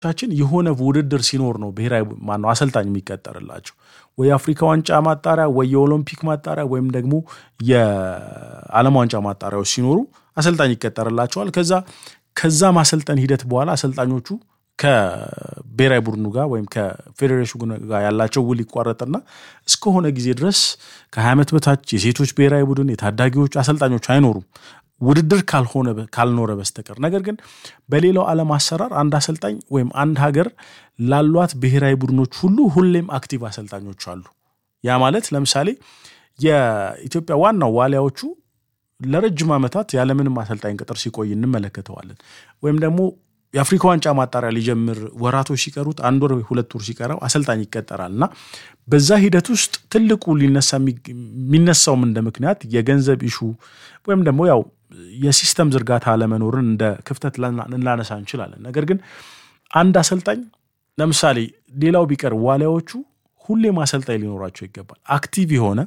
ቻችን የሆነ ውድድር ሲኖር ነው ብሔራዊ ማነው አሰልጣኝ የሚቀጠርላቸው ወይ የአፍሪካ ዋንጫ ማጣሪያ ወይ የኦሎምፒክ ማጣሪያ ወይም ደግሞ የዓለም ዋንጫ ማጣሪያዎች ሲኖሩ አሰልጣኝ ይቀጠርላቸዋል። ከዛ ከዛ ማሰልጠን ሂደት በኋላ አሰልጣኞቹ ከብሔራዊ ቡድኑ ጋር ወይም ከፌዴሬሽኑ ጋር ያላቸው ውል ይቋረጥና እስከሆነ ጊዜ ድረስ ከ20 ዓመት በታች የሴቶች ብሔራዊ ቡድን የታዳጊዎች አሰልጣኞች አይኖሩም ውድድር ካልሆነ ካልኖረ በስተቀር። ነገር ግን በሌላው ዓለም አሰራር አንድ አሰልጣኝ ወይም አንድ ሀገር ላሏት ብሔራዊ ቡድኖች ሁሉ ሁሌም አክቲቭ አሰልጣኞች አሉ። ያ ማለት ለምሳሌ የኢትዮጵያ ዋናው ዋሊያዎቹ ለረጅም ዓመታት ያለምንም አሰልጣኝ ቅጥር ሲቆይ እንመለከተዋለን። ወይም ደግሞ የአፍሪካ ዋንጫ ማጣሪያ ሊጀምር ወራቶች ሲቀሩት አንድ ወር ሁለት ወር ሲቀረው አሰልጣኝ ይቀጠራል እና በዛ ሂደት ውስጥ ትልቁ ሊነሳ የሚነሳውም እንደ ምክንያት የገንዘብ ኢሹ ወይም ደግሞ ያው የሲስተም ዝርጋታ አለመኖርን እንደ ክፍተት ልናነሳ እንችላለን። ነገር ግን አንድ አሰልጣኝ ለምሳሌ ሌላው ቢቀር ዋሊያዎቹ ሁሌም አሰልጣኝ ሊኖራቸው ይገባል። አክቲቭ የሆነ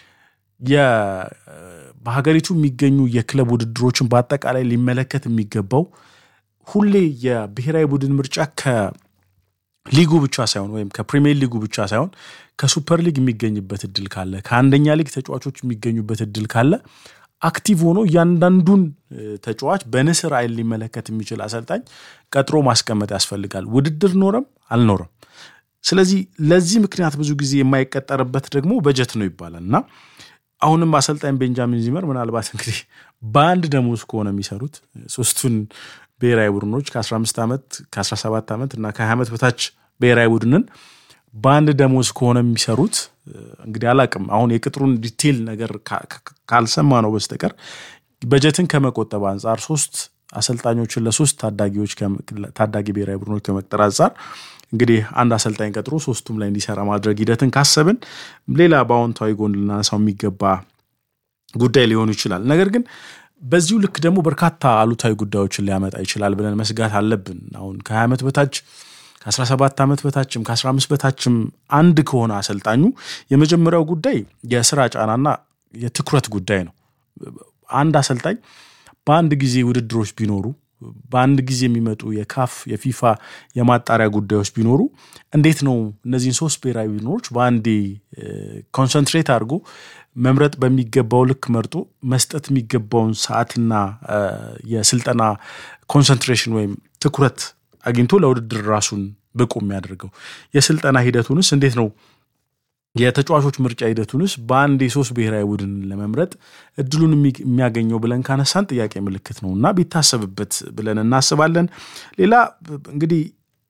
በሀገሪቱ የሚገኙ የክለብ ውድድሮችን በአጠቃላይ ሊመለከት የሚገባው ሁሌ የብሔራዊ ቡድን ምርጫ ከሊጉ ብቻ ሳይሆን ወይም ከፕሪሚየር ሊጉ ብቻ ሳይሆን ከሱፐር ሊግ የሚገኝበት እድል ካለ ከአንደኛ ሊግ ተጫዋቾች የሚገኙበት እድል ካለ አክቲቭ ሆኖ እያንዳንዱን ተጫዋች በንስር አይን ሊመለከት የሚችል አሰልጣኝ ቀጥሮ ማስቀመጥ ያስፈልጋል፣ ውድድር ኖረም አልኖረም። ስለዚህ ለዚህ ምክንያት ብዙ ጊዜ የማይቀጠርበት ደግሞ በጀት ነው ይባላል እና አሁንም አሰልጣኝ ቤንጃሚን ዚመር ምናልባት እንግዲህ በአንድ ደሞዝ ከሆነ የሚሰሩት ሶስቱን ብሔራዊ ቡድኖች ከ15 ዓመት ከ17 ዓመት እና ከ20 ዓመት በታች ብሔራዊ ቡድንን በአንድ ደሞዝ ከሆነ የሚሰሩት እንግዲህ አላቅም አሁን የቅጥሩን ዲቴል ነገር ካልሰማ ነው በስተቀር በጀትን ከመቆጠብ አንጻር ሶስት አሰልጣኞችን ለሶስት ታዳጊዎች ታዳጊ ብሔራዊ ቡድኖች ከመቅጠር አንጻር እንግዲህ አንድ አሰልጣኝ ቀጥሮ ሶስቱም ላይ እንዲሰራ ማድረግ ሂደትን ካሰብን ሌላ በአዎንታዊ ጎን ልናነሳው የሚገባ ጉዳይ ሊሆኑ ይችላል። ነገር ግን በዚሁ ልክ ደግሞ በርካታ አሉታዊ ጉዳዮችን ሊያመጣ ይችላል ብለን መስጋት አለብን። አሁን ከ20 ዓመት በታች ከ17 ዓመት በታችም ከ15 በታችም አንድ ከሆነ አሰልጣኙ የመጀመሪያው ጉዳይ የስራ ጫናና የትኩረት ጉዳይ ነው። አንድ አሰልጣኝ በአንድ ጊዜ ውድድሮች ቢኖሩ በአንድ ጊዜ የሚመጡ የካፍ የፊፋ የማጣሪያ ጉዳዮች ቢኖሩ እንዴት ነው እነዚህን ሶስት ብሔራዊ ቡድኖች በአንዴ ኮንሰንትሬት አድርጎ መምረጥ በሚገባው ልክ መርጦ መስጠት የሚገባውን ሰዓትና የስልጠና ኮንሰንትሬሽን ወይም ትኩረት አግኝቶ ለውድድር ራሱን ብቁ የሚያደርገው የስልጠና ሂደቱንስ እንዴት ነው የተጫዋቾች ምርጫ ሂደቱንስ በአንድ የሶስት ብሔራዊ ቡድን ለመምረጥ እድሉን የሚያገኘው ብለን ካነሳን ጥያቄ ምልክት ነው እና ቢታሰብበት ብለን እናስባለን። ሌላ እንግዲህ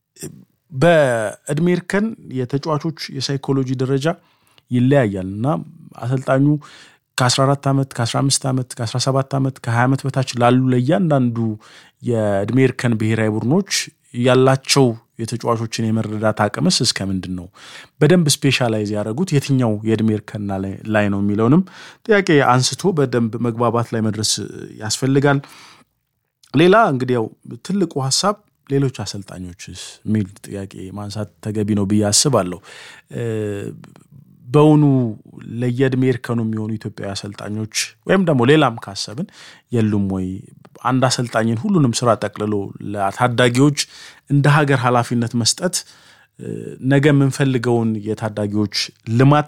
በእድሜ እርከን የተጫዋቾች የሳይኮሎጂ ደረጃ ይለያያል እና አሰልጣኙ ከ14 ዓመት ከ15 ዓመት ከ17 ዓመት ከ20 ዓመት በታች ላሉ ለእያንዳንዱ የእድሜ እርከን ብሔራዊ ቡድኖች ያላቸው የተጫዋቾችን የመረዳት አቅምስ እስከ ምንድን ነው? በደንብ ስፔሻላይዝ ያደረጉት የትኛው የእድሜ እርከን ላይ ነው የሚለውንም ጥያቄ አንስቶ በደንብ መግባባት ላይ መድረስ ያስፈልጋል። ሌላ እንግዲህ ያው ትልቁ ሀሳብ ሌሎች አሰልጣኞችስ የሚል ጥያቄ ማንሳት ተገቢ ነው ብዬ አስባለሁ። በውኑ ለየእድሜ እርከኑ የሚሆኑ ኢትዮጵያዊ አሰልጣኞች ወይም ደግሞ ሌላም ካሰብን የሉም ወይ? አንድ አሰልጣኝን ሁሉንም ስራ ጠቅልሎ ለታዳጊዎች እንደ ሀገር ኃላፊነት መስጠት ነገ የምንፈልገውን የታዳጊዎች ልማት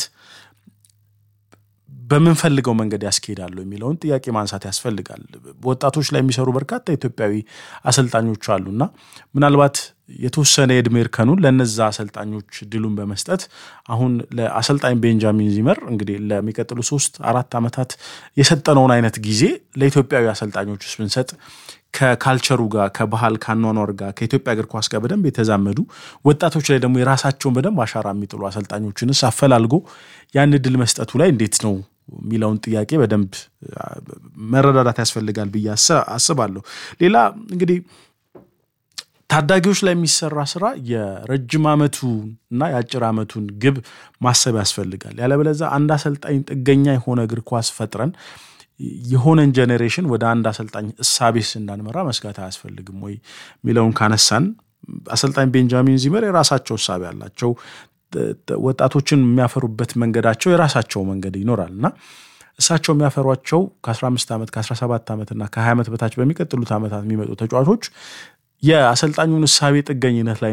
በምንፈልገው መንገድ ያስኬዳሉ የሚለውን ጥያቄ ማንሳት ያስፈልጋል። ወጣቶች ላይ የሚሰሩ በርካታ ኢትዮጵያዊ አሰልጣኞች አሉና ምናልባት የተወሰነ የእድሜ እርከኑን ለነዛ አሰልጣኞች ድሉን በመስጠት አሁን ለአሰልጣኝ ቤንጃሚን ዚመር እንግዲህ ለሚቀጥሉ ሶስት አራት ዓመታት የሰጠነውን አይነት ጊዜ ለኢትዮጵያዊ አሰልጣኞች ውስጥ ብንሰጥ ከካልቸሩ ጋር ከባህል ከአኗኗር ጋር ከኢትዮጵያ እግር ኳስ ጋር በደንብ የተዛመዱ ወጣቶች ላይ ደግሞ የራሳቸውን በደንብ አሻራ የሚጥሉ አሰልጣኞችንስ አፈላልጎ ያን ድል መስጠቱ ላይ እንዴት ነው የሚለውን ጥያቄ በደንብ መረዳዳት ያስፈልጋል ብዬ አስባለሁ። ሌላ እንግዲህ ታዳጊዎች ላይ የሚሰራ ስራ የረጅም ዓመቱ እና የአጭር ዓመቱን ግብ ማሰብ ያስፈልጋል። ያለበለዚያ አንድ አሰልጣኝ ጥገኛ የሆነ እግር ኳስ ፈጥረን የሆነን ጄኔሬሽን ወደ አንድ አሰልጣኝ እሳቤስ እንዳንመራ መስጋት አያስፈልግም ወይ የሚለውን ካነሳን አሰልጣኝ ቤንጃሚን ዚመር የራሳቸው እሳቤ አላቸው። ወጣቶችን የሚያፈሩበት መንገዳቸው የራሳቸው መንገድ ይኖራል እና እሳቸው የሚያፈሯቸው ከ15 ዓመት ከ17 ዓመት እና ከ20 ዓመት በታች በሚቀጥሉት ዓመታት የሚመጡ ተጫዋቾች የአሰልጣኙን እሳቤ ጥገኝነት ላይ